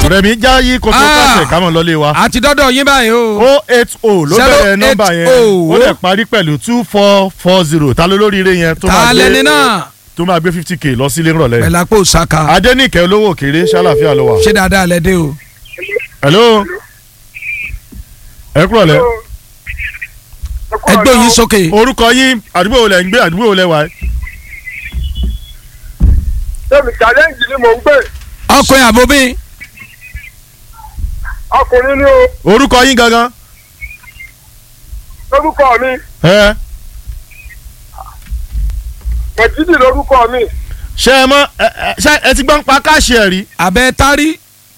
rẹmi já yí kótó Ah. kásẹ̀ kámọ̀ lọ́lé wa àti dọ́dọ̀ yín báyìí o. o eight o ló bẹ̀rẹ̀ 080. nọ́mbà yẹn ó lè parí pẹ̀lú two four four zero ta ló lóríire yẹn tó máa ta lẹni gbé náà tó máa gbé fifty k lọ sílé ńrọ̀lẹ́ pẹ̀lú àpò saka adẹ́nìkẹ́ olówó òkèrè ṣàlàfíà ló wà. ṣé dáadáa lẹ dé o. hello ẹ kúrọ̀ lẹ́ ẹgbẹ́ yín sókè. orúkọ yín àdúgbò wo lẹ̀ ń gbé àdúgbò wo lẹ̀ wà. Tẹ́mi challenge ni mò ń gbé. ọkùnrin àbóbí Ọkùnrin ni o. orúkọ yín gangan. Lórúkọ mi. ẹ Mẹ̀jídì lórúkọ mi. ṣe ẹ mọ ẹ ẹ- ṣe ẹ ti gbọ́n pa káàṣì ẹ̀ rí. abẹ́ tárí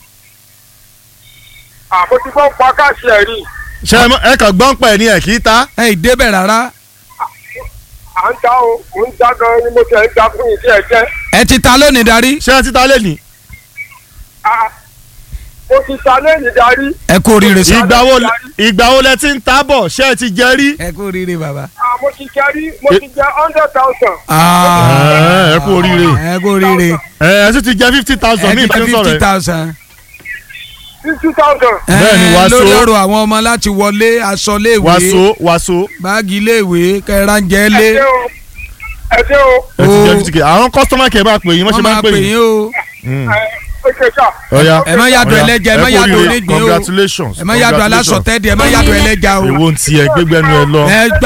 Àmọ́ ti gbọ́ pa káàṣì ẹ̀ rí. ṣe ẹ mọ ẹ kàn gbọ́n pa ẹ̀ ní ẹ̀ kì í ta. ẹ̀ ìdébẹ̀ rárá À ń ta o. Mò ń ta gan ni mo tẹ̀ ń ta fún ìdí ẹ̀ jẹ́. ẹ ti ta lónìí darí ṣé ẹ ti ta lé ní. Ah, Mo ti ta lẹ́yìn darí. ẹ kú oríire sá. ìgbà wo ìgbà wo lẹ ti ń ta bọ̀ ṣé ẹ ti jẹ rí. ẹ kú oríire bàbá. Ah, Mo ti jẹ rí. Mo ti jẹ hundred thousand. Ah, ẹ kú oríire. ẹ kú oríire ẹ ẹ sì ti jẹ fifty thousand ẹ ní ti jẹ ìbánisọ̀rọ̀ fifty rẹ̀. thousand. Fifty thousand. Bẹ́ẹ̀ ni, wàá lórí so. ọ̀rọ̀ àwọn ọmọ láti wọlé aṣọ léèwé wàásù wàásù báàgì léèwé kẹrànjẹ lé Ẹ ṣé o. Ẹ ṣé o. ẹ ti jẹ O. fifty k àwọn kọ́sítọ́mà kẹ́ ẹ máa pè yín wọ́n ṣe wọ́n máa máa ń pè pè yín. yín o Mm. Ẹ ó ṣe sà. Ọya. ẹ má yàdọ̀ Ọya. ẹlẹ́jà ẹ má kú yàdọ̀ oríire. onígbín o congratulations ẹ má yàdọ̀ congratulations. alásọtẹ́dì ẹ má yàdọ̀ ẹlẹ́jà o èwo ń tiẹ̀ gbégbẹ́nu ẹ lọ. ẹ gbà